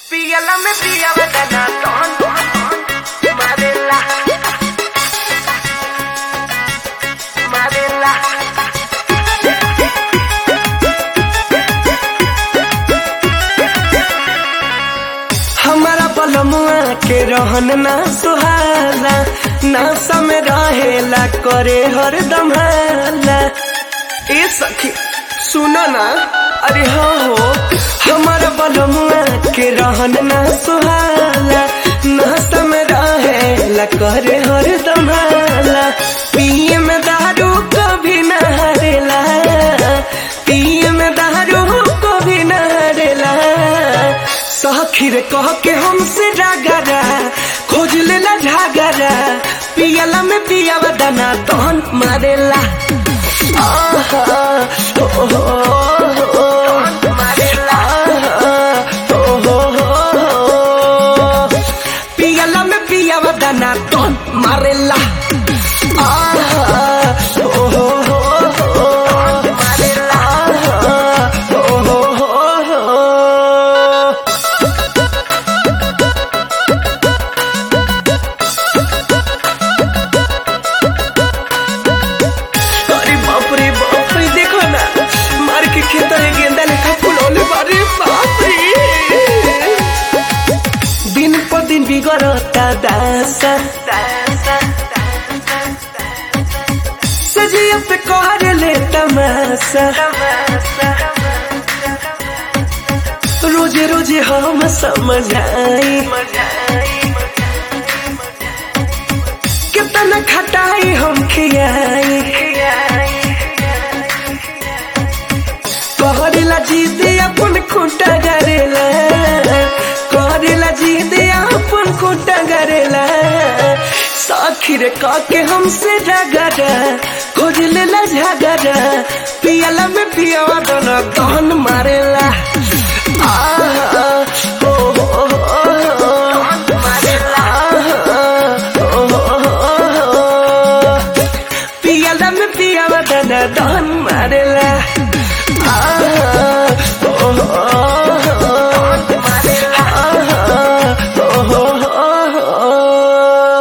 Píllala, me pilla, ton, Madela. Madela. हमारा बलमुआ के रहन ना सुहाला ना समय रहेला करे हरदम हाला ए सखी सुनो ना अरे हाँ हो हमारा बलमुआ के रहन ना सुहाला ना समय रहेला करे हरदम हाला पिए में दारू कभी ना हरेला पिए में दारू कभी ना हरेला सखी रे कह के हमसे रागरा खोज लेला झागरा पियला में पियावा दाना तहन मारेला आहा, ओ, ओ, ओ, ओ, Madela. आहा, ओ, ओ, ओ, ओ। पियला में पियावा दाना तहन मारेला आहा, ओ, ओ, ओ, ओ, Madela. आहा, ओ, ओ, ओ, ओ। अरे बाप रे बाप रे देखो ना मार के खेत में गेंदा लेखा फुलौले बारे बाप रे दिन पर दिन बिगड़ता दासा सजिया पे कर ले तमाशा रोजे रोजे हम समझ आई कितना खटाई हम खियाई कहरेला जीत अपन खूंटा गरेला कहरेला जीत अपन खूंटा गरेला साखी रे काके हमसे झगड़ा खोज लेला झगड़ा पियला में पियावा दोनों कौन मारेला आहा, ओ, ओ, ओ, ओ, आहा, ओ, ओ, ओ, पियला में पियावा दाना दान मारेला आहा, ओ, ओ, ओ, आहा, ओ, ओ, ओ।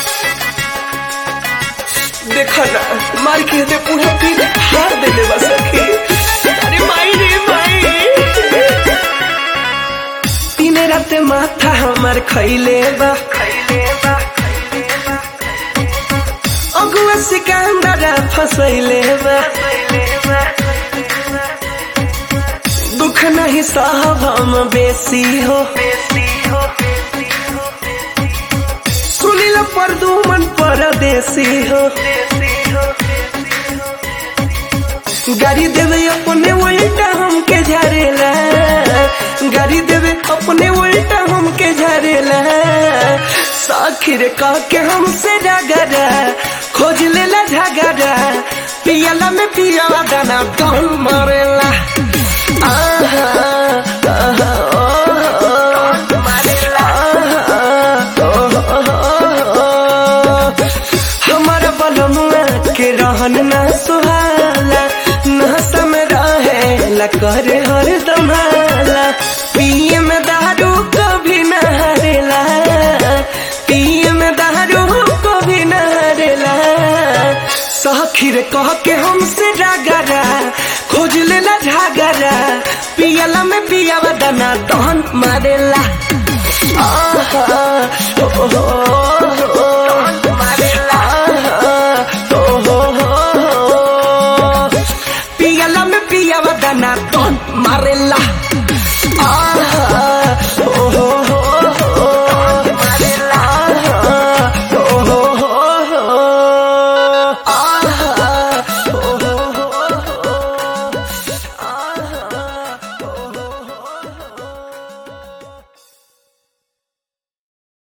देखो ना मार के दे पूरा पीठ हार देले बस सखी अरे माई रे माई तीन रात माथा हमार खैले बा अगुआ सिकंदर फसैले बा दुख नहीं साहब हम बेसी हो सुनिल पर दू मन परदेसी हो गाड़ी देवे अपने उल्टा हमके झारेला गाड़ी देवे अपने उल्टा हमके झारेला साखिर कह के हमसे झगड़ा खोज लेला झगड़ा पियला में पियावा दाना कौन मरेला आहा, आहा, ओ, ओ, आहा, ओ, ओ, ओ। हमारा बलमुआ के रहन ना सुहाला ना समय रहेला करे हर दमाला पिए में दारू कभी न हरेला पिए में दारू कभी न हरेला सखीर कह के हमसे रागरा खोज लेला झागरा पियला में पियावा दाना दहन मारेला आहा, ओ, ओ, ओ,